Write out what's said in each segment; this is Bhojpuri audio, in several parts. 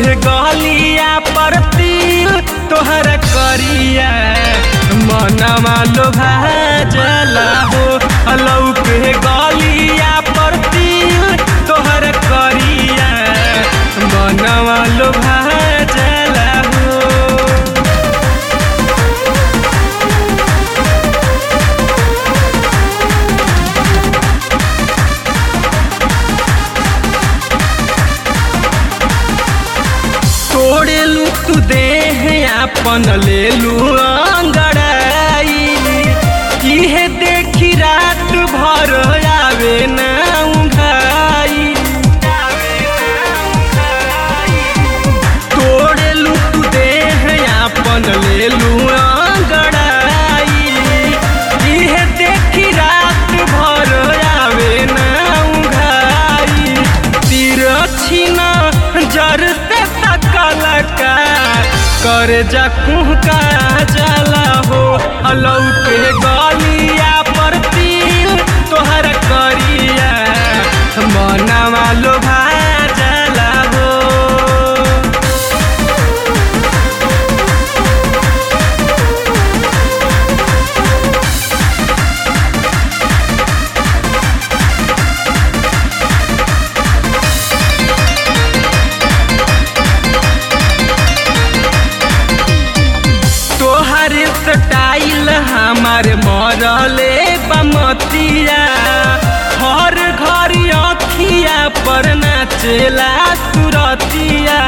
के गलिया पर तिल तोहर करिया मनवा लोभा जला हो अलौ के गलिया पर तिल तोहर करिया मनवा लोभा जला हो तोड़ेलू तू देह आपन लेलू अंगड़ाई इहे देखी रात भर आवे ना उघाई तोड़ेलू तू देह आपन लेलू अंगड़ाई इहे देखी रात भर आवे ना उघाई तीर छिना जर से तकल का कर जा कुहका जला हो अलौ के गलिया पर तिल तोहर करिया मनवा लोभा जला हो तोहर स्टाइल हमार मरले बमतिया हर घर अखिया पर नाचेला सुरतिया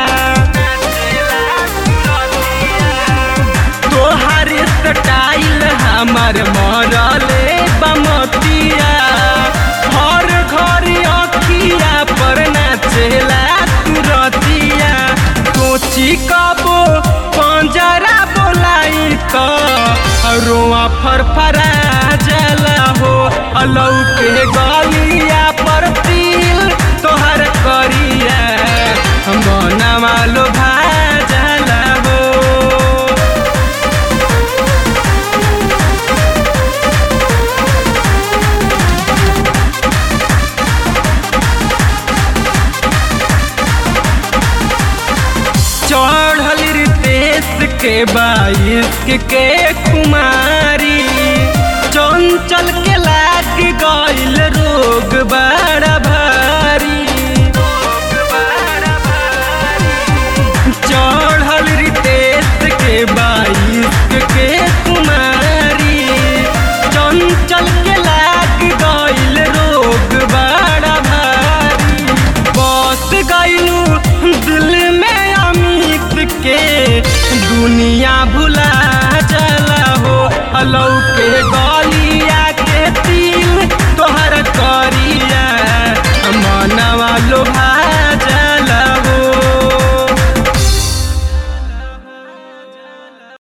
तोहर स्टाइल हमार मरले बमतिया हर घर अखिया पर नाचेला सुरतिया सोची कबो पंजरा बोलाई तो रोआ फरफरा जला हो अलौ के गलिया पर तिल तोहर करिया मनवा लोभा जला हो चढ़ल रितेश के बाईस के कुमारी चंचल के लाग गईल रोग बड़ा भारी चढ़ल रितेश के बाईस के कुमारी चंचल के लाग गईल रोग बड़ा भारी बस गईलू दिल में अमित के दुनिया भुला चला हो अलौ के गौ